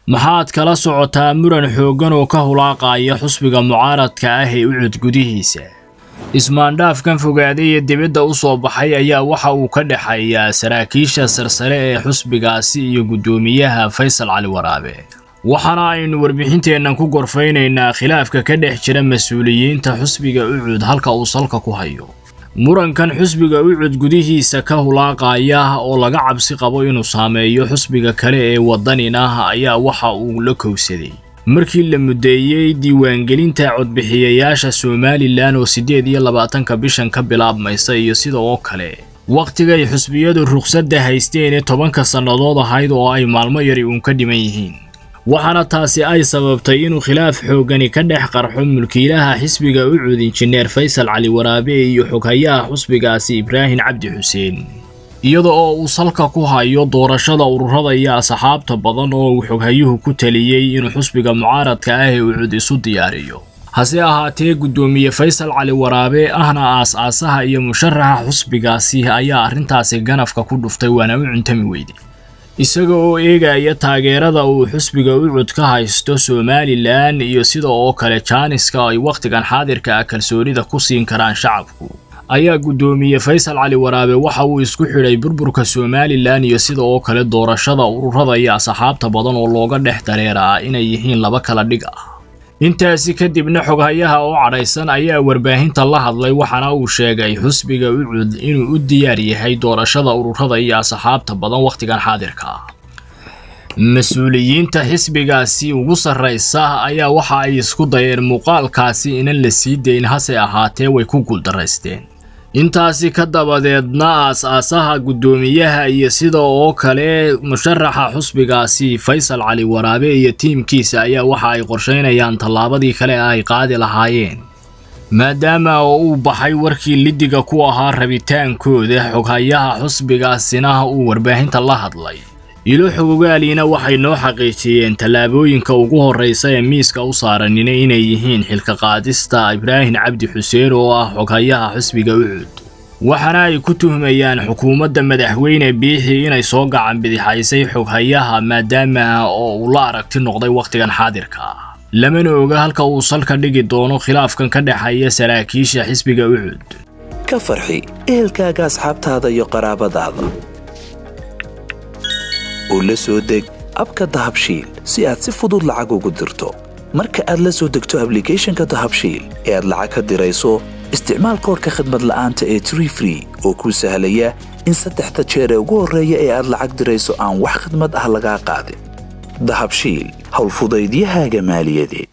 maxaad kala socotaa muran xooggan oo ka hulaaqaya xusbiga mucaaradka ah ee ucud gudihiisa ismaandhaafkan fogaaday ee dibadda u soo baxay ayaa waxa uu ka dhexeeyaa saraakiisha sarsare ee xusbigaasi iyo guddoomiyaha faysal cali waraabe waxaana aynu warbixinteennan ku gorfaynaynaa khilaafka ka dhex jira mas-uuliyiinta xusbiga ucud halka uu salka ku hayo murankan xusbiga ucud gudihiisa ka hulaaqaya oo laga cabsi qabo inuu saameeyo xusbiga kale ee waddaninah ayaa waxa uu la kowsaday markii la muddeeyey diiwaangelinta codbixiyayaasha somalilan oo siddeed iyo labaatanka bishan ka bilaabmaysa iyo sida oo kale wakhtigay xusbiyadu ruqsadda haysteen ee tobanka sannadood ahayd oo ay maalmo yari uun ka dhiman yihiin waxaana taasi ay sababtay inuu khilaaf xooggani ka dhex qarxo mulkiilaha xisbiga ucud injineer faysal cali waraabe iyo xoghayaha xusbigaasi ibraahim cabdi xuseen iyada oo uu salka ku hayo doorashada ururada iyo asxaabta badan oo uu xoghayuhu ku taliyey inuu xusbiga mucaaradka ah ee ucud isu diyaariyo hase ahaatee guddoomiye faysal cali waraabe ahna aas-aasaha iyo musharaxa xusbigaasi ayaa arrintaasi ganafka ku dhuftay waana u cuntami weyday isaga oo eegaya taageerada uu xusbiga ucud ka haysto somalilan iyo sida oo kale jaaniska ay wakhtigan xaadirka ah kalsoonida ku siin karaan shacabku ayaa guddoomiye faysal cali waraabe waxa uu isku xidhay burburka somalilan iyo sida oo kale doorashada ururada iyo asxaabta badan oo looga dhex dareeraa inay yihiin laba kala dhig ah intaasi kadibna xoghayaha oo cadhaysan ayaa warbaahinta la hadlay waxaana uu sheegay xusbiga ucud inuu u diyaar yahay doorashada ururada iyo asxaabta badan wakhtigan xaadirka ah mas-uuliyiinta xisbigaasi ugu sarraysa ayaa waxa ay isku dayeen muuqaalkaasi inan la sii dayn hase ahaatee way ku guuldaraysteen intaasi ka dabadeedna aas-aasaha guddoomiyaha iyo sida oo kale musharaxa xusbigaasi faysal cali waraabe iyo tiimkiisa ayaa waxa ay qorshaynayaan tallaabadii kale ay qaadi lahaayeen maadaama oo uu baxay warkii lidiga ku ahaa rabitaankooda xoghayaha xusbigaasina uu warbaahinta la hadlay ilo xogogaaliina waxay noo xaqiijiyeen tallaabooyinka ugu horraysa ee miiska u saaranina inay yihiin xilka qaadista ibraahim cabdi xuseen oo ah xoghayaha xusbiga ucud waxaana ay ku tuhmayaan xukuumadda madaxweyne biixi inay soo gacan bidixaysay xoghayaha maadaama oo uu la aragti noqday wakhtigan xaadirka ah lamana oga halka uu salka dhigi doono khilaafkan ka dhexeeya saraakiisha xisbiga ucud ka farxi ehelkaaga asxaabtaada iyo qaraabadaada oo la soo deg abka dahabshiil si aad si fudud lacag ugu dirto marka aad la soo degto ablicathonka dahabshiil ee aad lacag ka dirayso isticmaal koorka khadmad la'aanta ee tree free oo kuu sahlaya in saddexda jeer ee ugu horreeya ee aad lacag dirayso aan wax khadmad ah lagaa qaadin dahabshiil howlfudaydiyahaaga maaliyadeed